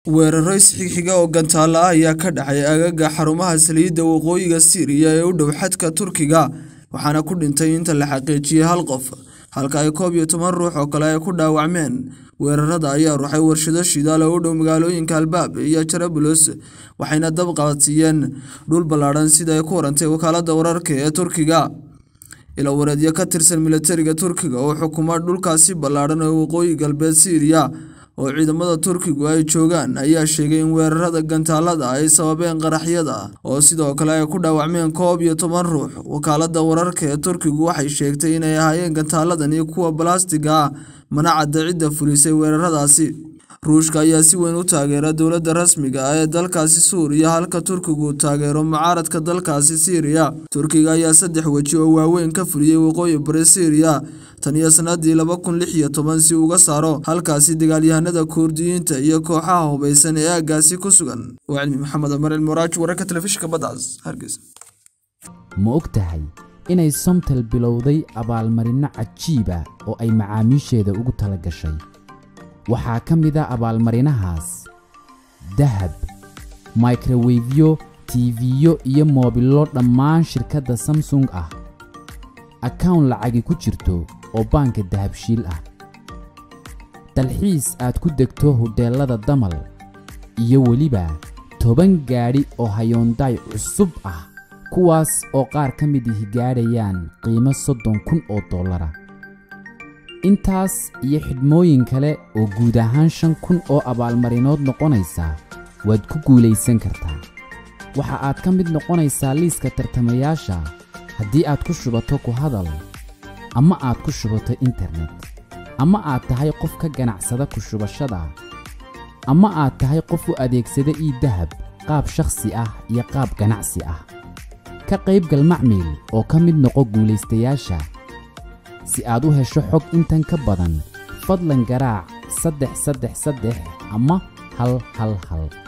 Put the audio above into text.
weeraro isxigxiga oo gantaalo ah ayaa ka dhacay aagaga xarumaha saliidda waqooyiga siiriya ee u dhow xadka turkiga waxaana ku dhintay inta la xaqiijiyey hal qof halka ay koob iyo toban ruux oo kale ay ku dhaawacmeen weerarada ayaa ruxay warshado shidaal oo u dhow magaalooyinka albaab iyo jarabulos waxayna dab qabadsiiyeen dhul ballaadhan sida ay ku warantay wakaaladda wararka ee turkiga ilo wareedyo ka tirsan militariga turkiga oo xukuma dhulkaasi ballaadhan ee waqooyi galbeed siiriya oo ciidamada turkigu ay joogaan ayaa sheegay in weerarada gantaalada ay sababeen qaraxyada oo sidoo kale ay ku dhaawacmeen koob iyo toban ruux wakaaladda wararka ee turkigu waxay sheegtay inay ahaayeen gantaaladani kuwa balastiga ah mana cadda cidda fulisay weeraradaasi ruushka ayaa si weyn u taageera dowladda rasmiga ah ee dalkaasi suuriya halka turkigu taageero mucaaradka dalkaasi siiriya turkiga ayaa saddex weji oo waaweyn ka fuliyey waqooyi bari siiriya tan iyo sanadii laba kun lix iyo toban si uga saaro halkaasi dagaalyahanada kurdiyiinta iyo kooxaha hubaysan ee aaggaasi ku sugan waa cilmi maxamed amar ilmuraaj wararka telefishinka badcas hargeysa ma og tahay inay somtel bilowday abaalmarinno cajiiba oo ay macaamiisheeda ugu tala gashay waxaa ka mid a abaalmarinahaas dahab microwefyo tiifiyo iyo moobillo dhammaan shirkadda samsung ah akawn lacagi ku jirto oo baanka dahabshiil ah dalxiis aad ku degto hodheellada damal iyo weliba toban gaadhi oo hayoondaay cusub ah kuwaas oo qaar ka mid ihi gaadhayaan qiimo soddon kun oo dollara intaas iyo xidhmooyin kale oo guud ahaan shan kun oo abaalmarinood noqonaysa waad ku guulaysan kartaa waxa aad ka mid noqonaysaa liiska tartamayaasha haddii aad ku shubato ku hadal ama aad ku shubato internet ama aad tahay qof ka ganacsada ku shubashada ama aad tahay qof u adeegsada ii dahab qaab shakhsi ah iyo qaab ganacsi ah ka qaybgal macmiil oo ka mid noqo guulaystayaasha si aad u hesho xog intan ka badan fadlan garaac saddex saddex saddex ama hal hal hal